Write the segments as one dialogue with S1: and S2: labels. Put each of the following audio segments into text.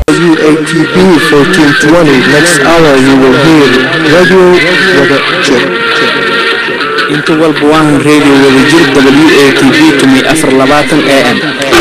S1: WATB 1420. Next hour you will hear Radio Wada Jir.
S2: inta walba waahan radio wadajir w a t v tumi afar labaatan a m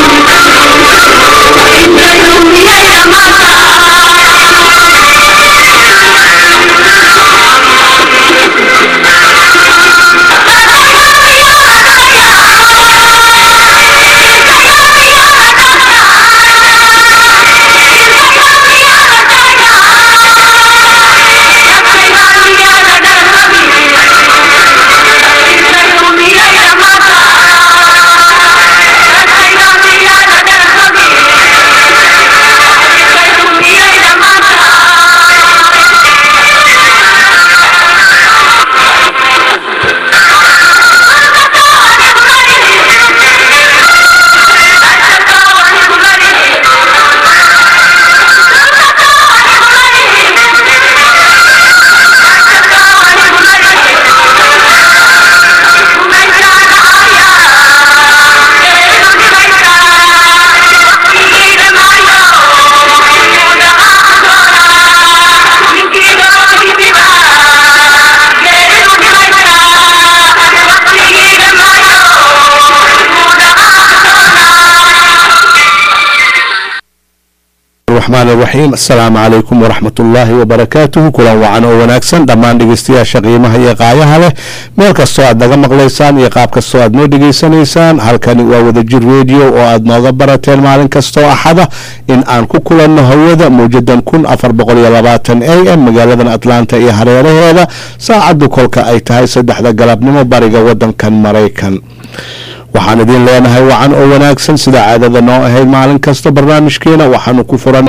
S3: الرحمن الرحيم السلام عليكم ورحمة الله وبركاته kulan wacan oo wanaagsan dhammaan dhegeystayaasha qiimaha iyo qaayaha leh meel kastoo aad naga maqlaysaan iyo qaab kastoo aad noo dhegeysanaysaan halkani waa wadajir radio oo aad nooga barateen maalin kastoo axada in aan ku kulanno hawada mawjadan kun afar boqol iyo labaatan a m magaaladan atlanta iyo hareeraheeda saacaddu kolka ay tahay saddexda galabnimo bariga wadankan maraykan waxaan idin leenahay wacan oo wanaagsan sida caadada noo ahayd maalin kasta barnaamijkeena waxaanu ku furan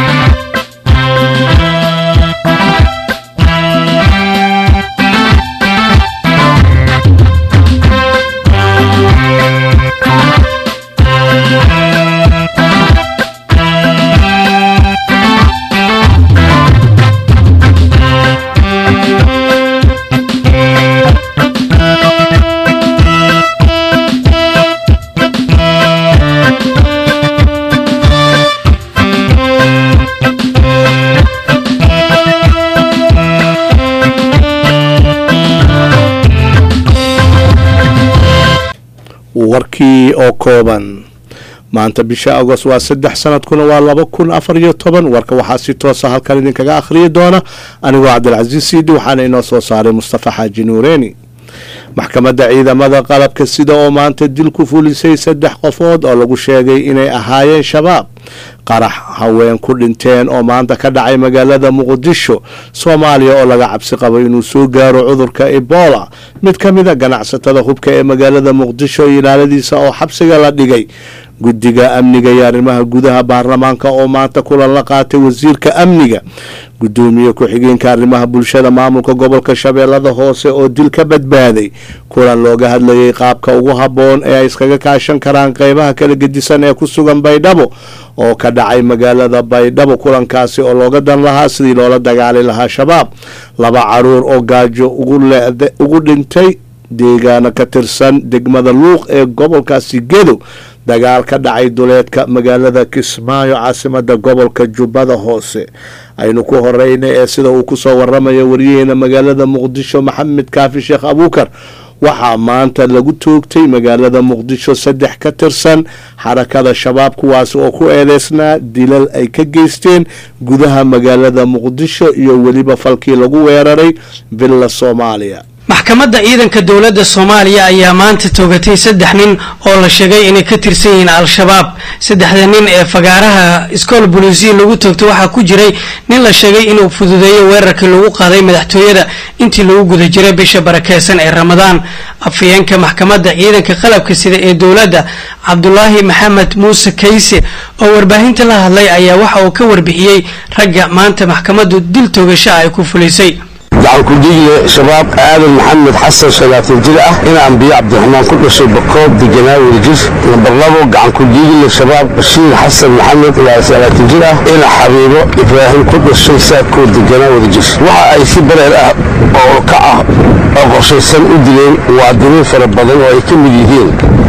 S3: warkii oo kooban maanta bisha agost waa saddex sanadkuna waa laba kun afar iyo toban warka waxaa si toosa halkan idinkaga akhriyi doona anigoo cabdilcasiis siidi waxaana inoo soo saaray mustafa xaaji nuureeni maxkamadda ciidamada qalabka sida oo maanta dil ku fulisay saddex qofood oo lagu sheegay inay ahaayeen shabaab qarax haween ku dhinteen oo maanta ka dhacay magaalada muqdisho soomaaliya oo laga cabsi qabo inuu soo gaaro cudurka ebola mid ka mid a ganacsatada hubka ee magaalada muqdisho ilaaladiisa oo xabsiga la dhigay guddiga amniga iyo arrimaha gudaha baarlamaanka oo maanta kulan la qaatay wasiirka amniga gudoomiye ku-xigeenka arrimaha bulshada maamulka gobolka shabeellada hoose oo dil ka badbaaday kulan looga hadlayay qaabka ugu habboon ee ay iskaga kaashan karaan qeybaha kala gedisan ee ku sugan baydhabo oo ka dhacay magaalada baydhabo kulankaasi oo looga dan lahaa sidii loola dagaali lahaa shabaab laba caruur oo gaajo ugu dhintay deegaano ka tirsan degmada luuq ee gobolkaasi gedow dagaal ka dhacay duleedka magaalada kismaayo caasimada gobolka jubbada hoose aynu ku horeyna ee sida uu kusoo waramayo wariyaheena magaalada muqdisho maxamed kaafi sheekh abuukar waxaa maanta lagu toogtay magaalada muqdisho saddex ka tirsan xarakada shabaab kuwaasi oo ku eedeysnaa dilal ay ka geysteen gudaha magaalada muqdisho iyo weliba falkii lagu weeraray villa soomaaliya
S4: maxkamadda ciidanka dowladda soomaaliya ayaa maanta toogatay saddex nin oo la sheegay inay ka tirsan yihiin al-shabaab saddexda nin ee fagaaraha iskool boliisiya lagu toogtay waxaa ku jiray nin la sheegay inuu fududeeyo weerarkii lagu qaaday madaxtooyada intii lagu guda jiray bisha barakeysan ee ramadaan afhayeenka maxkamadda ciidanka qalabka sida ee dowladda cabdulaahi maxamed muuse kayse oo warbaahinta la hadlay ayaa waxa uu ka warbixiyey ragga maanta maxkamaddu dil toogasho ay ku fulisay
S5: gacan ku-dhiigle shabaab aadan maxamed xasan shalaatan jir ah in ambiye cabdiraxmaan ku dhashay bakoob deganaa wadajir nambar labo gacan ku-dhiigle shabaab bashiir xasan maxamed ilaa shalaatan jir ah ina xabiibo ibraahim ku dhashay saadkoo deganaa wadajir waxa ay si bareer ah oo ka ah oo qorshaysan u dileen muwaadiniin fara badan oo ay ka mid yihiin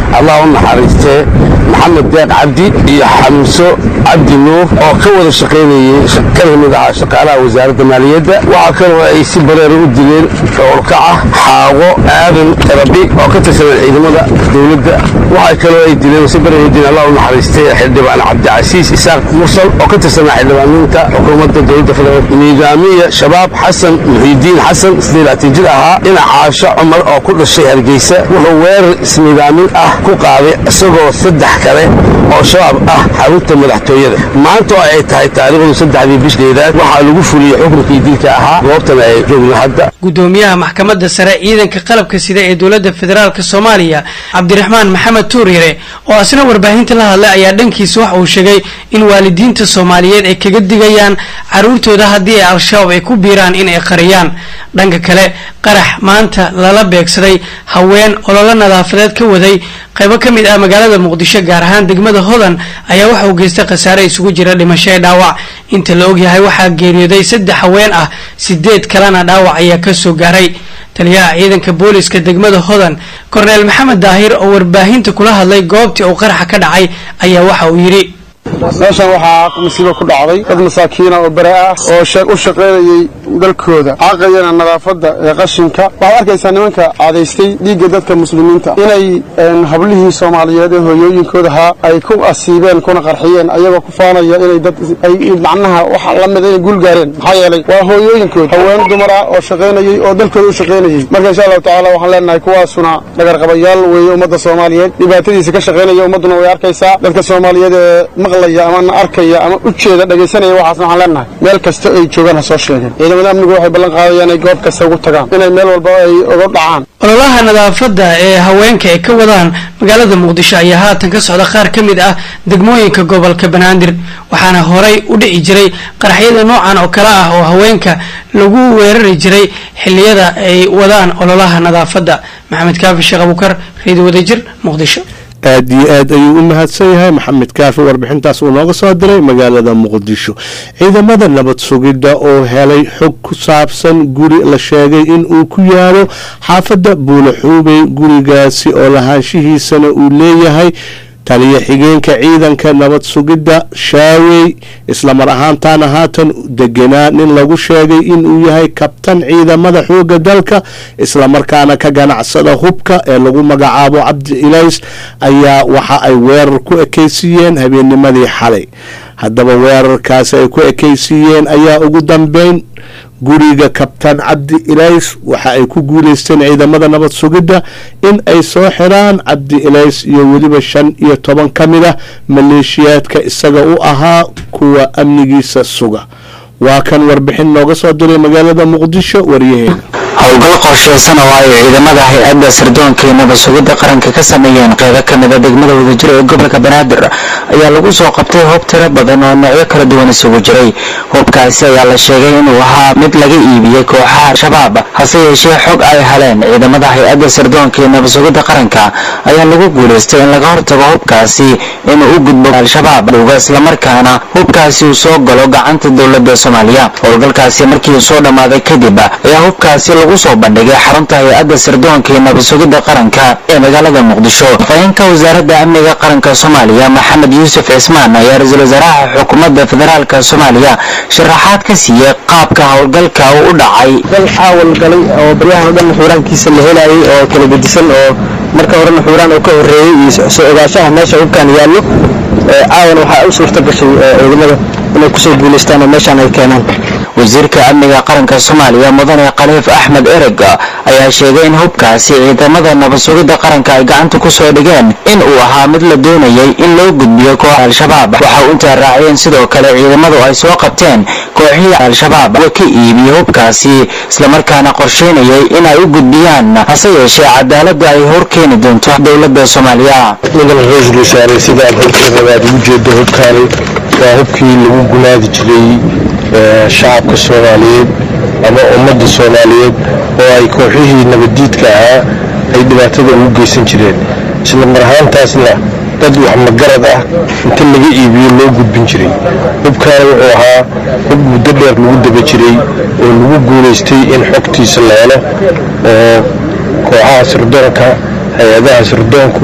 S5: allah u naxariistee maxamed deeq cabdi iyo xamso cabdi nuur oo ka wada shaqaynayey kana mid ahaa shaqaalaha wasaaradda maaliyadda waxaa kaloo ay si bareera u dileen dhowrkaca xaawo aadan rabi oo ka tirsanaa ciidamada dowladda waxaa kaloo ay dileen si bareera u dileen allah u naxariistay xildhibaan cabdicasiis isaaq mursal oo ka tirsanaa xildhibaaniinta xukuumadda dowladda federaalk nidaamiya shabaab xasan muxiidiin xasan isdeelaatan jir ahaa dhinac caasho cumar oo ku dhashay hargeysa wuxuu weerar isnidaamin ah ku qaaday isagoo saddex kale oo shabaab ah xarunta madaxtooyada maanta oo ay tahay taariikhdu saddexdii bishdeedaad waxaa lagu fuliyey xukunkii dilka ahaa goobtana ay joogno hadda
S4: gudoomiyaha maxkamadda sare ciidanka qalabka sida ee dowladda federaalk soomaaliya cabdiraxmaan maxamed tuuryare oo asna warbaahinta la hadlay ayaa dhankiisa waxa uu sheegay in waalidiinta soomaaliyeed ay kaga digayaan caruurtooda haddii ay al-shabaab ay ku biiraan in ay qariyaan dhanka kale qarax maanta lala beegsaday haween ololo nadaafadeed ka waday qaybo ka mid ah magaalada muqdisho gaar ahaan degmada hodan ayaa waxa uu geystay khasaare isugu jira dhimasho ee dhaawac inta la ogyahay waxaa geeriyooday saddex haween ah sideed kalena dhaawac ayaa kasoo gaaray taliyaha ciidanka booliska degmada hodan korneel maxamed daahir oo warbaahinta kula hadlay goobtii uu qaraxa ka dhacay ayaa waxa uu yidhi
S6: meeshan waxaa masiibo ku dhacday dad masaakiina oo bare ah oo u shaqaynayey dalkooda xaaqayana nadaafadda ee qashinka waxaad arkaysaa nimanka cadaystay dhiigga dadka muslimiinta inay hablihii soomaaliyeed ee hooyooyinkooda ahaa ay ku asiibeen kuna qarxiyeen ayagoo ku faanaya inay dad ay macnaha wax la mid inay guul gaareen maxaa yeelay waa hooyooyinkood haween dumar ah oo shaqaynayey oo dalkooda u shaqaynayey marka insha allahu tacaala waxaan leenahay kuwaasuna dhagarqabayaal weeye ummadda soomaaliyeed dhibaatadiisa ka shaqaynaya ummadduna way arkaysaa dadka soomaaliyeed ee maqlaya ama na arkaya ama u jeeda dhegaysanaya waxaasna waxaan leenahay meel kasta ay joogaan ha soo sheegeen ciidamada amnigu waxay ballan qaadayaan inay goob kasta ugu tagaan inay meel walba ay uga dhacaan
S4: ololaha nadaafadda ee haweenka ay ka wadaan magaalada muqdisho ayaa haatan ka socda qaar ka mid ah degmooyinka gobolka banaadir waxaana horay u dhici jiray qaraxyada noocan oo kale ah oo haweenka lagu weerari jiray xilliyada ay wadaan ololaha nadaafadda maxamed kaafi sheekh abukar reedi wadajir muqdisho
S3: aad iyo aad ayuu u mahadsan yahay maxamed kaafi warbixintaas uu nooga soo diray magaalada muqdisho ciidamada nabad sugidda oo helay xog ku saabsan guri la sheegay in uu ku yaalo xaafadda buulaxuubey gurigaasi oo lahaanshihiisana uu leeyahay taliya xigeenka ciidanka nabad sugidda shaawey islamar ahaantaana haatan deganaa nin lagu sheegay inuu yahay kabtan ciidamada xooga dalka islamarkaana ka ganacsada hubka ee lagu magacaabo cabdi ilays ayaa waxa ay weerar ku ekeysiiyeen habeennimadii xalay haddaba weerarkaasi ay ku ekeysiiyeen ayaa ugu dambeyn guriga kabtaan cabdi ilays waxa ay ku guuleysteen ciidamada nabad sugidda in ay soo xiraan cabdi ilays iyo weliba shan iyo toban ka mid ah maleeshiyaadka isaga u ahaa kuwa amnigiisa suga waa kan warbixin nooga soo diray magaalada muqdisho waryaheena
S7: howlgal qorsheysan oo ay ciidamada hay-adda sirdoonka iyo nabad sugidda qaranka ka sameeyeen qeybo ka mida degmada wadajir ee gobolka banaadir ayaa lagu soo qabtay hoob tiro badan oo noocyo kala duwan isugu jiray hubkaasi ayaa la sheegay inuu ahaa mid laga iibiyey kooxaha al-shabaab hase yeeshee xog ay heleen ciidamada hay-adda sirdoonka iyo nabad sugidda qaranka ayaa lagu guulaystay in laga hortago hubkaasi inuu u gudbo al-shabaab dhuga islamarkaana hubkaasi uu soo galo gacanta dowladda soomaaliya howlgalkaasi markii uu soo dhammaaday kadib ayaa hubkaasi lagu soo bandhigay xarunta hay-adda sirdoonka iyo nabad sugidda qaranka ee magaalada muqdisho afhayeenka wasaaradda amniga qaranka soomaaliya maxamed yuusuf cismaan ayaa ra-iisul wasaaraha xukuumadda federaalka soomaaliya sharaxaad ka siiyey qaabka howlgalka uu u dhacay
S8: dal caawal galay oo baryahan o dhan xuuraankiisa la helayay oo kala gedisan oo marka horena xuuraan uu ka horreeyey iyo soo ogaanshaha meesha hubkaan yaallo caawan waxaa u suurta gashay ciidamada inay kusoo guulaystaan oo meeshaan ay keenaan
S7: wasiirka amniga qaranka soomaaliya mudane khaliif axmed ereg ayaa sheegay in hubkaasi ciidamada nabad sugidda qaranka ay gacanta ku soo dhigeen in uu ahaa mid la doonayay in loo gudbiyo kooxa al-shabaab waxa uu intaa raaciyeen sidoo kale ciidamadu ay soo qabteen kooxihii al-shabaab wa ka iibiyey hubkaasi islamarkaana qorsheynayay in ay u gudbiyaan hase yeeshee cadaaladda ay hor keeni doonto dowladda soomaaliya
S9: nidan ra-iisul wasaare sidaad horteedabaad ugu jeedo hubkaani waa hubkii lagu gunaadi jiray shacabka soomaaliyeed ama ummadda soomaaliyeed oo ay kooxihii nabaddiidka ahaa ay dhibaatada ugu geysan jireen isla mar ahaantaasna dad wax magarad ah inta laga iibiyo loo gudbin jiray hubkaani wuxuu ahaa hub muddo dheer lagu daba jiray oo lagu guulaystay in xogtiisa la helo oo kooxaha sirdoonka hay-adaha sirdoonku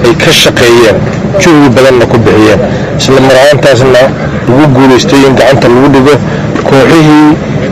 S9: ay ka shaqeeyeen juhdi badanna ku bixiyeen isla marhaantaasna lagu guulaystay in gacanta lagu dhigo kooxihii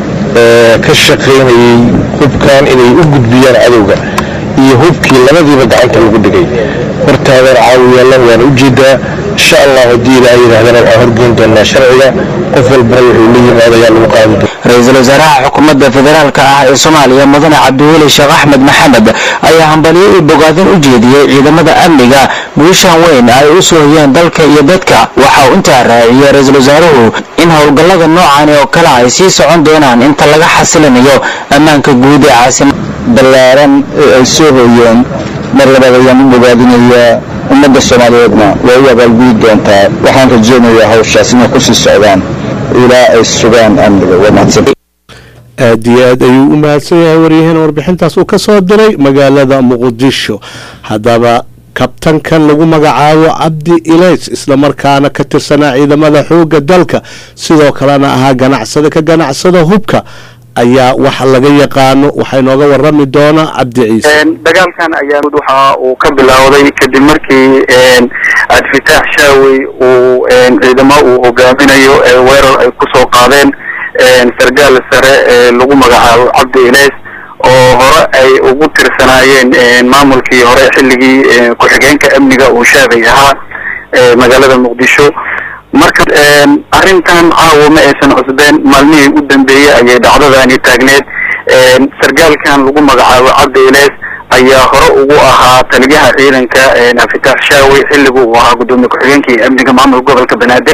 S9: ka shaqaynayey hubkan inay u gudbiyaan cadowga iyo hubkii labadiiba gacanta lagu dhigay hortaadan caawiyaalan waana u jeedaa insha allah haddii ilaa yidhaahdana waxaan horgeyn doonaa sharciga qof walbana wuxuu la yimaado ayaa lagu qaadi doona
S7: ra-iisul wasaaraha xukuumadda federaalka ah ee soomaaliya mudane cabdiweli sheekh axmed maxamed ayaa hambalyo iyo bogaadin u jeediyey ciidamada amniga guushan weyn ay u soohiyeen dalka iyo dadka waxa uu intaa raaciyey ra-iisul wasaaruhu in howlgallada noocani oo kale ay sii socon doonaan inta laga xasilinayo ammaanka guud ee caasimada
S10: ballaaran ee ay soo hooyeen mar labaad ayaan u bogaadinayaa ummadda soomaaliyeedna waa u abaalgudi doontaa waxaan rajeynayaa hawshaas inay kusii socdaan ilaa ay sugaan amniga waa mahadsan
S3: aad iyo aad ayuu u mahadsan yahay waryaheena warbixintaas uu ka soo diray magaalada muqdisho haddaba kabtankan lagu magacaabo cabdi ilays islamarkaana ka tirsanaa ciidamada xoogga dalka sidoo kalena ahaa ganacsada ka ganacsada hubka ayaa wax laga yaqaano waxaa inooga warami doonaa cabdi ciise
S11: dagaalkan ayaa waxa uu ka bilowday kadib markii cabdifitaax shaawey uu ciidamo uu hogaaminayo weerar ay kusoo qaadeen sargaal sare ee lagu magacaabo cabdi ilays oo hore ay ugu tirsanaayeen maamulkii hore xilligii ku-xigeenka amniga uu shaabay ahaa magaalada muqdisho marka arrintan caawa ma aysan cusbeen maalmihii u dambeeyey ayay dhacdadani taagneed sargaalkan lagu magacaabo cabdi ilays ayaa hore ugu ahaa taliyaha ciidanka abdifitaax shaawey xilligu uu ahaa gudoomiye ku-xigeenkii amniga maamulka gobolka banaadir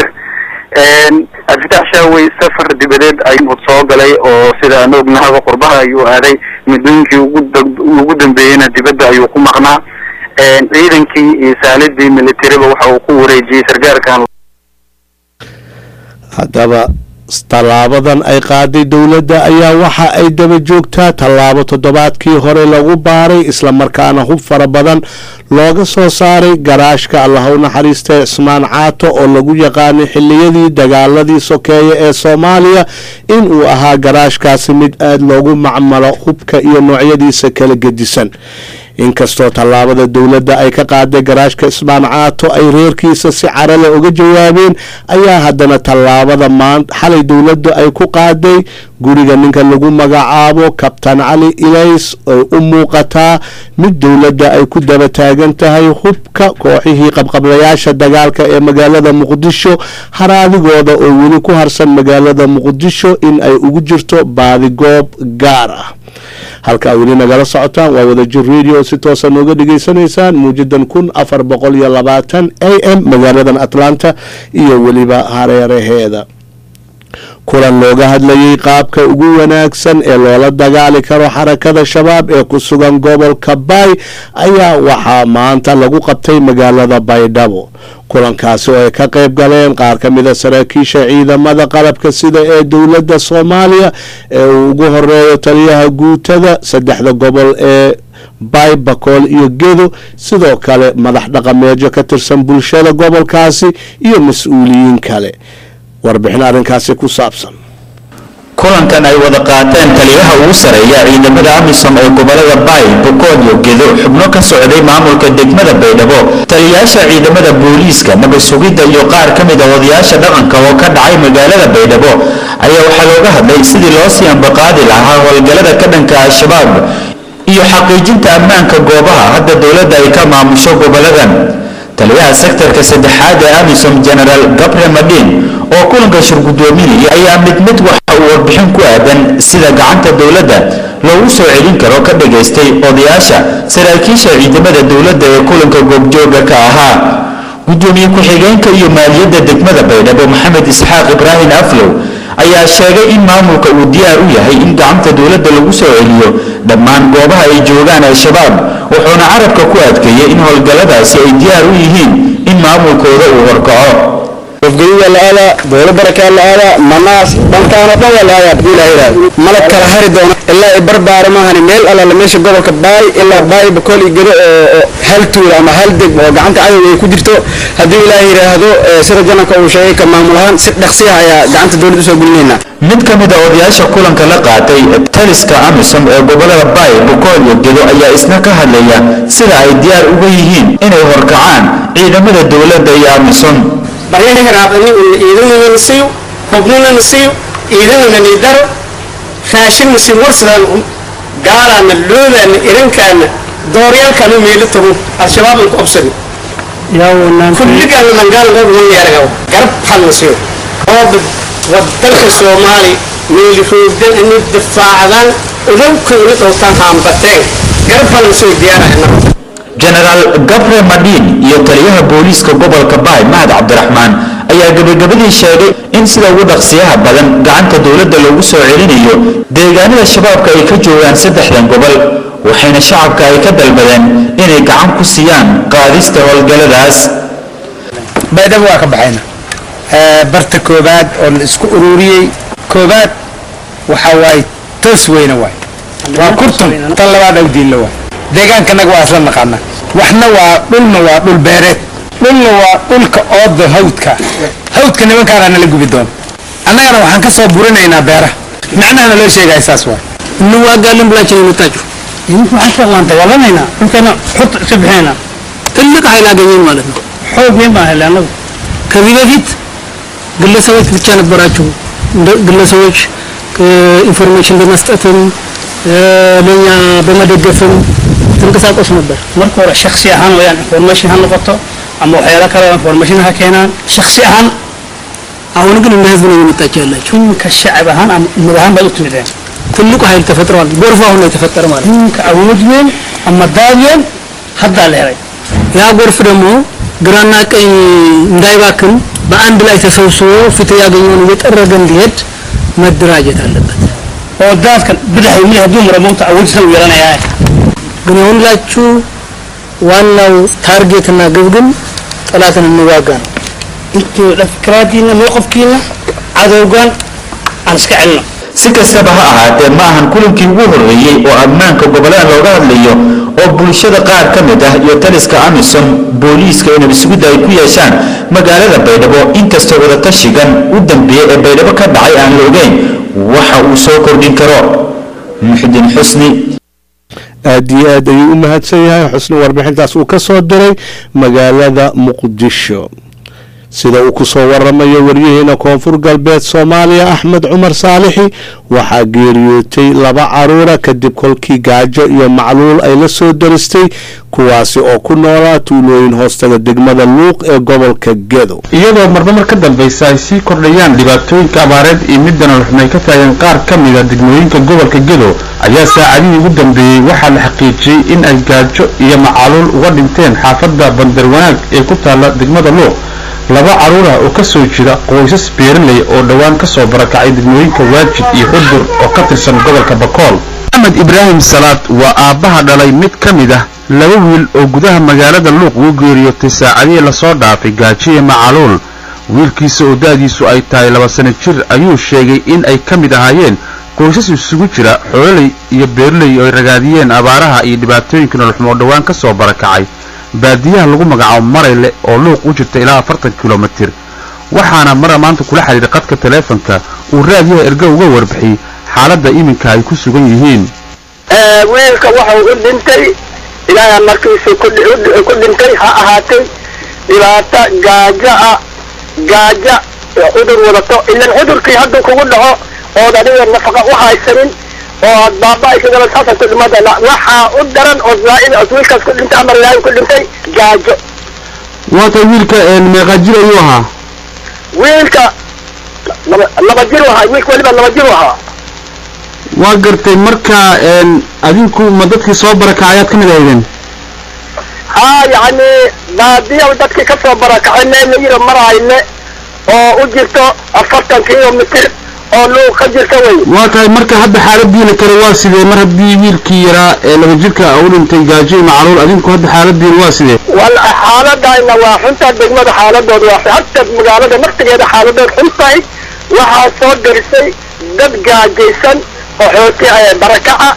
S11: abdifitaax shaawey safar dibadeed ayuu soo galay oo sida aan ognahaba qurbaha ayuu aaday muddooyinkii ugu dambeeyeyna dibadda ayuu ku maqnaa ciidankii iyo saalidii militariba waxa uu ku wareejiyey sargaalkan
S3: haddaba tallaabadan ay qaaday dowladda ayaa waxa ay daba joogtaa tallaabo toddobaadkii hore lagu baaray islamarkaana hub fara badan looga soo saaray garaashka allaha u naxariista cismaan caato oo lagu yaqaanay xiliyadii dagaaladii sokeeye ee soomaaliya in uu ahaa garaashkaasi mid aada loogu macmalo hubka iyo noocyadiisa kala gedisan inkastoo tallaabada dowladda ay ka qaaday garaashka ismaan caato ay reerkiisa si carale uga jawaabeen ayaa haddana tallaabada maan xalay dowladda ay ku qaaday guriga ninka lagu magacaabo kabtan cali ilays ay u muuqataa mid dowladda ay ku daba taagan tahay hubka kooxihii qabqablayaasha dagaalka ee magaalada muqdisho haraadigooda oo weli ku harsan magaalada muqdisho in ay ugu jirto baadigoob gaar ah halkaa weli nagala socotaan waa wadajir radio si toosa nooga dhegaysanaysaan muujadan kun afar boqol iyo labaatan a m magaaladan atlanta iyo weliba hareeraheeda kulan looga hadlayay qaabka ugu wanaagsan ee loola dagaali karo xarakada shabaab ee ku sugan gobolka baay ayaa waxaa maanta lagu qabtay magaalada baydhabo kulankaasi oo ay ka qayb galeen qaar ka mida saraakiisha ciidamada qalabka sida ee dowladda soomaaliya ee uu ugu horeeyo taliyaha guutada saddexda gobol ee baay bakool iyo gedo sidoo kale madax dhaqameedyo ka tirsan bulshada gobolkaasi iyo mas-uuliyiin kale warbixin arrinkaasi ku saabsan
S12: kulankan ay wada qaateen taliyaha ugu sareeya ciidamada amisom ee gobolada baay bokood iyo gedo xubno ka socday maamulka degmada baydhabo taliyayaasha ciidamada booliiska nabad sugidda iyo qaar ka mid a odayaasha dhaqanka oo ka dhacay magaalada baydhabo ayaa waxaa looga hadlay sidii loo sii ambaqaadi lahaa howlgallada ka dhanka al-shabaab iyo xaqiijinta ammaanka goobaha hadda dowladda ay ka maamusho goboladan taliyaha sektarka saddexaad ee amisom genaraal gabre madin oo kulanka shirgudoominaya ayaa mid mid waxa uu warbixin ku aadan sida gacanta dowladda loogu soo celin karo ka dhagaystay odayaasha saraakiisha ciidamada dowladda ee kulanka goobjooga ka ahaa gudoomiye ku-xigeenka iyo maaliyadda degmada baydhabo maxamed isxaaq ibraahim aflow ayaa sheegay in maamulka uu diyaar u yahay in gacanta dowladda lagu soo celiyo dhammaan goobaha ay joogaan al-shabaab wuxuuna carabka ku adkeeyey in howlgalladaasi ay diyaar u yihiin in maamulkooda uu horkaco
S8: afgariya la aadaa dowla barakaa la aadaa manaas dhankaano dhan waa la aadaa hadii ilaha yidhahdo mana kala hari doono ilaa ay barbaara maahani meel allaala meesha gobolka baay ilaa baay bakool iyo gedo oo hal tuul ama hal deg oo gacanta cadowga ay ku jirto haddii ilaah yidhaahdo sida jananka uu sheegay ka maamul ahaan si dhaqsiya ayaa gacanta dowladda usoo gelinaynaa
S12: mid ka mid a odayaasha kulanka la qaatay taliska amisom ee gobolada baay bukool iyo gedo ayaa isna ka hadlaya sida ay diyaar uga yihiin inay horkacaan ciidamada dowladda iyo amisom
S13: baryaha raacdani una ciidanana nasiyo hubnana nasiyo ciidanana nidaro raashin nasi warsadaan gaalaana loodaana irankaana dooryaalkaanu meelo tago al-shabaaban ku obsani kulligaana langaalngoodwanyaaragaw garab hal nasiyo oo waddanka soomaali meeliroogdan inay difaacdaan udowka ina dhowtaan haambateen garab hal nasiyo diyaarahna
S12: jenaraal gabre madhiin iyo taliyaha booliiska gobolka baay mahad cabdiraxmaan ayaa gebagabadii sheegay in sida ugu dhaqsiyaha badan gacanta dowladda loogu soo celinayo deegaanada shabaabka ay ka joogaan saddexdan gobol waxayna shacabka ay ka dalbadeen inay gacan ku siiyaan qaadista howlgalladaas
S14: baydhabo waa ka baxayna barta koobaad oo la isku ururiyey koobaad waxa waaye toos weyne waay waa kurtun tan labaad awdiinla waay deegaankanaga waa isla naqaana waxna waa dhulna waa dhul beereed dhulna waa dhulka ooda hawdka hawdka nimankaana nala gubi doona annagana waxaan ka soo burinaynaa beeraha macnahana loo sheegaya saas waay
S4: inu waa gaalin bulaajin mataaju
S14: idinku waxaan ka qaanta walanaynaa dhulkeena xut iska bixinayna
S4: ትልቅ ኃይል አገኘን ማለት ነው።
S14: xoog weyn baan helay annagu
S4: ከዚህ በፊት ግለሰቦች ብቻ ነበራችሁ። እንደ- ግለሰቦች ኢንፎርሜሽን በመስጠትም ለእኛ በመደገፍም ትንቀሳቀሱ ነበር።
S14: marka hore shaksi ahaan wayaan information ha noqoto ama waxyaalo kale oo information ha keenaan shaksi ahaan
S4: አሁን ግን እንደ ህዝብ ነው የመጣችሁ ያላችሁ።
S14: ninka shacab ahaan ama ummad ahaan baad u timideen
S4: ትልቁ ኃይል ተፈጥሯል። ጎርፍ አሁን ነው የተፈጠረ ማለት ነው።
S14: ninka awood weyn ama daad weyn haddaa la helay
S4: ያ ጎርፍ ደግሞ ግራና ቀኝ እንዳይባክን በአንድ ላይ ተሰብስቦ ፍትህ ያገኘውን እየጠረገ እንዲሄድ መደራጀት አለበት።
S14: oo daadkan bidix midig hadduu mara moogta awoodisa u yeelanayaa
S4: ግን የሁላችሁ ዋናው ታርጌትና ግብ ግን ጠላትን እንዋጋ ነው።
S14: intuu fikraadiina mowqafkiina cadowgan aan iska celino
S12: si kastaba ha ahaatee ma ahan kulankii ugu horreeyey oo ammaanka gobollada looga hadlayo oo bulshada qaar ka mid ah iyo taliska amisom booliiska inay isugudda ay ku yeeshaan magaalada baydhabo inkastoo wadatashigan u dambeeyey ee baydhabo ka dhacay aan la ogeyn waxa uu soo kordhin karo muxdin xusni
S3: aad iyo aad ayuu u mahadsan yahay xusni warbixintaas uu ka soo diray magaalada muqdisho sida uu ku soo waramayo waryaheena koonfur galbeed soomaaliya axmed cumar saalixi waxaa geeriyootay laba caruura kadib kolkii gaajo iyo macluul ay la soo daristay kuwaasi oo ku noolaa tuulooyin hoostaga degmada luuq ee gobolka gedo
S15: iyadoo marba mar ka dambaysa ay sii kordhayaan dhibaatooyinka abaareed iyo midda noloxun ay ka taageen qaar ka mid a degmooyinka gobolka gedo ayaa saacadihii ugu dambeeyey waxaa la xaqiijiyey in ay gaajo iyo macaluul uga dhinteen xaafadda bandar wanaag ee ku taalla degmada luuq laba caruur ah oo ka soo jira qoysas beeraley oo dhowaan ka soo barakacay degmooyinka waajid iyo xudur oo ka tirsan gobolka bakool axmed ibraahim salaad waa aabbaha dhalay mid ka mid ah laba wiil oo gudaha magaalada luuq ugu geeriyootay saacadihii lasoo dhaafay gaajo iyo macaluul wiilkiisa oo da'diisu ay tahay laba sano jir ayuu sheegay in ay ka mid ahaayeen qoysas isugu jira xoololey iyo beeraley oo ay ragaadiyeen abaaraha iyo dhibaatooyinka noloxumo dhowaan ka soo barakacay baadiyaha lagu magacaabo marayle oo luuq u jirta ilaa afartan kilomitir waxaana mara maanta kula xidhiidhay qadka taleefanka uu raadiyaha erga uga warbixiyey xaaladda iminka ay ku sugan yihiin
S16: wiilka waxau u dhintay ilaaha markiisu ku dhi- ku dhintay ha ahaatay dhibaato gaajo ah gaajo cudur wadato ilan cudurkii hadduu kugu dhaco ood adiga nafaqa u haysanin oo aad baaba isagana saasad ku dhimata waxaa u daran oo zaa'id oo wiilkaas ku dhintay amar ilaahay ku dhintay gaajo
S15: waata wiilka meeqa jir ayuu ahaa
S16: wiilka laba laba jir u ahaa wiilka weliba laba jir u ahaa
S15: waa gartay marka adinku ma dadkii soo barakacay ayaad ka mid ahaydeen
S16: haa yacni baadiya dadkii ka soo barakacay meel la yiro marayne oo u jirto afartan kilomitir oo luuq ka jirta wey
S15: waa tahay marka hadda xaaladiina kale waa sidee mar haddii wiilkii yaraa ee laba jirka u dhintay gaajo iyo macaluul adinku hadda xaaladiina waa sidee
S16: waa xaaladayna waa xuntaa degmada xaaladooda waa harta magaalada naftigeeda xaaladood xun tahay waxaa soo garisay dad gaajaysan oo xooti barakaca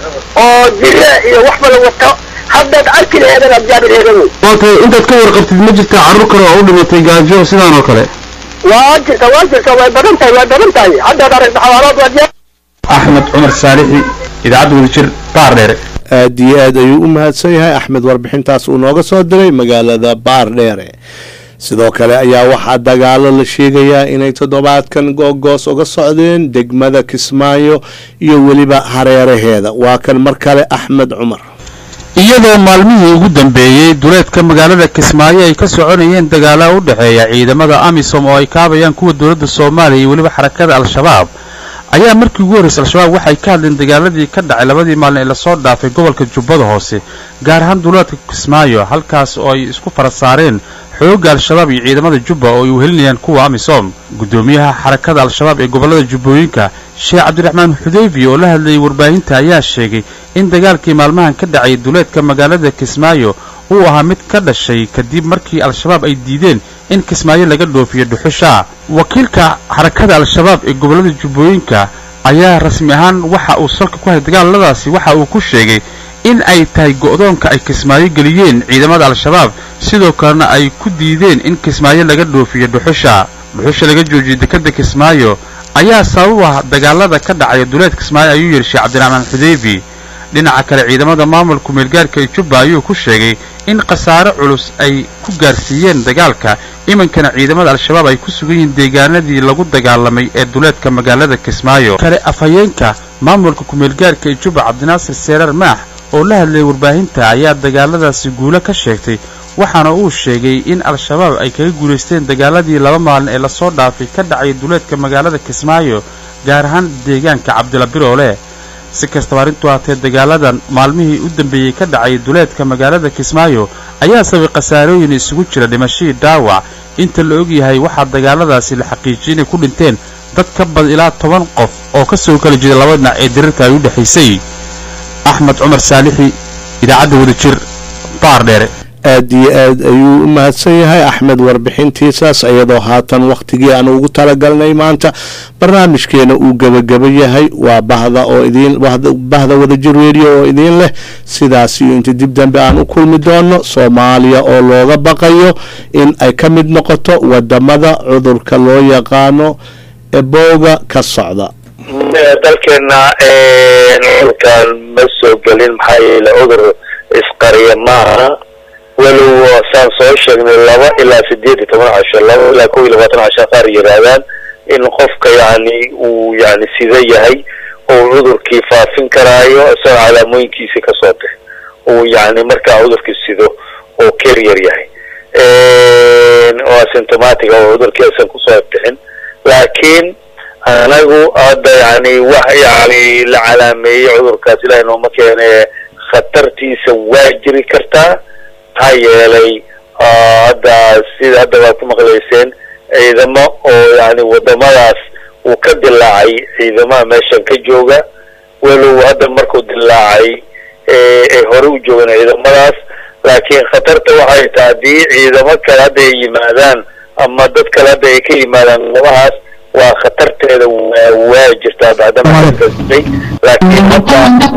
S16: oo jire iyo waxba la wato haddaad arki laheedan aad jaabi laheedan wey
S15: okay intaad ka warqabtid ma jirta carruur kale oo u dhimatay gaajo sidaan oo kale
S16: waa jirta waa jirta way badan tahay way badan tahay haddaad aragta xawaalood waad yaa
S15: axmed cumar saalixi idaacadda wadajir baardheere
S3: aad iyo aad ayuu u mahadsan yahay axmed warbixintaas uu nooga soo diray magaalada baardheere sidoo kale ayaa waxaa dagaalo la sheegayaa inay toddobaadkan googoos uga socdeen degmada kismaayo iyo weliba hareeraheeda waa kan mar kale axmed cumar
S15: iyadoo maalmihii ugu dambeeyey duleedka magaalada kismaayo ay ka soconayeen dagaalaha u dhexeeya ciidamada amisom oo ay kaabayaan kuwa dowladda soomaaliya iyo weliba xarakada al-shabaab ayaa markii ugu horraysay al-shabaab waxay ka hadleen dagaaladii ka dhacay labadii maalin ee lasoo dhaafay gobolka jubbada hoose gaar ahaan duleedka kismaayo halkaas oo ay isku fara saareen xoogga al-shabaab iyo ciidamada jubba oo ay uhelinayaan kuwa amisom guddoomiyaha xarakada al-shabaab ee gobollada jubbooyinka sheekh cabdiraxmaan xudeyfi oo la hadlayay warbaahinta ayaa sheegay in dagaalkii maalmahan ka dhacay duleedka magaalada kismaayo uu ahaa mid ka dhashay kadib markii al-shabaab ay diideen in kismaayo laga dhoofiyo dhuxusha wakiilka xarakada al-shabaab ee gobollada jubbooyinka ayaa rasmi ahaan waxa uu salka ku hayay dagaaladaasi waxa uu ku sheegay in ay tahay go'doonka ay kismaayo geliyeen ciidamada al-shabaab sidoo kalena ay ku diideen in kismaayo laga dhoofiyo dhuxusha dhuxusha laga joojiyey dekadda kismaayo ayaa sabab u ah dagaalada ka dhacaya duleed kismaayo ayuu yidhi sheekh cabdiraxmaan xudeyfi dhinaca kale ciidamada maamulka meelgaarka ee jubba ayuu ku sheegay in khasaare culus ay ku gaarsiiyeen dagaalka iminkana ciidamada al-shabaab ay ku sugan yihiin deegaanadii lagu dagaalamay ee duleedka magaalada kismaayo kale afhayeenka maamulka kumeelgaarka ee jubba cabdinaasir seerar maax oo la hadlayay warbaahinta ayaa dagaaladaasi guulo ka sheegtay waxaana uu sheegay in al-shabaab ay kaga guulaysteen dagaaladii laba maalin ee lasoo dhaafay ka dhacay duleedka magaalada kismaayo gaar ahaan deegaanka cabdila biroole si kastaba arrintu haatee dagaaladan maalmihii u dambeeyey ka dhacay duleedka magaalada kismaayo ayaa sabay khasaarooyin isugu jira dhimashadii dhaawac inta la ogyahay waxaa dagaaladaasi la xaqiijiyay inay ku dhinteen dad ka badan ilaa toban qof oo ka soo kala jeeda laba dhinac ee dirirta ay u dhexaysay axmed cumar saalixi idaacadda wadajir baardheere
S3: aad iyo aad ayuu u mahadsan yahay axmed warbixintiisaas iyadoo haatan wakhtigii aan ugu talagalnay maanta barnaamijkeena uu gebageba yahay waa bahda oo idiin bahda wadajir radio oo idiin leh sidaas iyo inta dib dambe aan u kulmi doono soomaaliya oo looga baqayo in ay ka mid noqoto wadamada cudurka loo yaqaano ebooga ka socda
S17: dalkeena cudurkan ma soo gelin maxaa yeele cudur isqariya maaha walow saan soo sheegnay laba ilaa sideed iyo toban casho laba ilaa kow iyo labaatan casho qaar yidhaahdaan in qofka yani uu yani sida yahay oo cudurkii faafin karaayo isagoo calaamooyinkiisi kasoo bix uu yani markaa cudurkii sido oo carrier yahay oo asymptomatic oo cudurkii aysan kusoo bixin laakiin anagu hadda yani wax yani la calaameeyey cudurkaas ilahay nooma keene khatartiisa waa jiri kartaa maxaa yeelay hadda sida hadda waad ku maqlayseen ciidamo oo yani wadamadaas uu ka dilaacay ciidamaha meeshan ka jooga walow hadda markuu dilaacay ay hore u joogaan ciidamadaas laakiin khatarta waxay tahay haddii ciidamo kale hadda ay yimaadaan ama dad kale hadda ay ka yimaadaan wadamahaas waa khatarteeda waa jirtaa bacdama kasbay laakiin hadda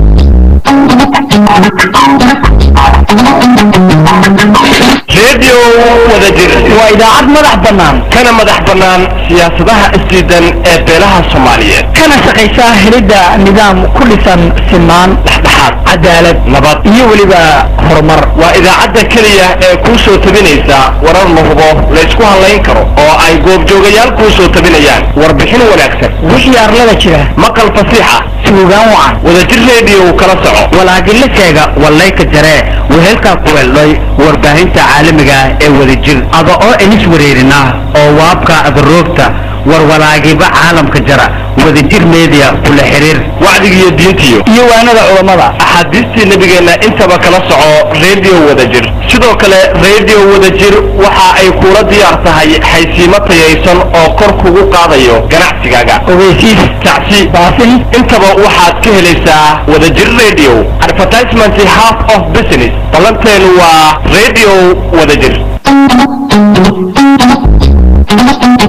S18: redio wadajir waa idaacad madax bannaan kana madax bannaan siyaasadaha isdiidan ee beelaha soomaaliyeed kana shaqaysa helidda nidaam ku dhisan sinaan dhexdhexaad cadaalad nabad iyo weliba horumar waa idaacadda keliya ee kuu soo tabinaysa warar la hubo laysku hadlayn karo oo ay goobjoogayaal kuu soo tabinayaan warbixin wanaagsan wixii arlada jira maqal fasiixa suugaan wacan wadajir redio kala soco walaagila sheega wallayka jaree wehelkaa ku weeldhoy warbaahinta caalamiga ee wadajir ada oo inis wareerina oo waabka adaroogta warwalaagiba caalamka jara wadajir media kula xiriir wacdigiiyo diintiyo iyo waanada culammada axaadiistii nabigeenna intaba kala soco radio wadajir sidoo kale radio wadajir waxa ay kula diyaar tahay xaysiimo tayaysan oo kor kugu qaadayo ganacsigaaga ogeysiis tacsi baasin intaba waxaad ka helaysaa wadajir radio advertisement half of business ballanteenu waa radio wadajir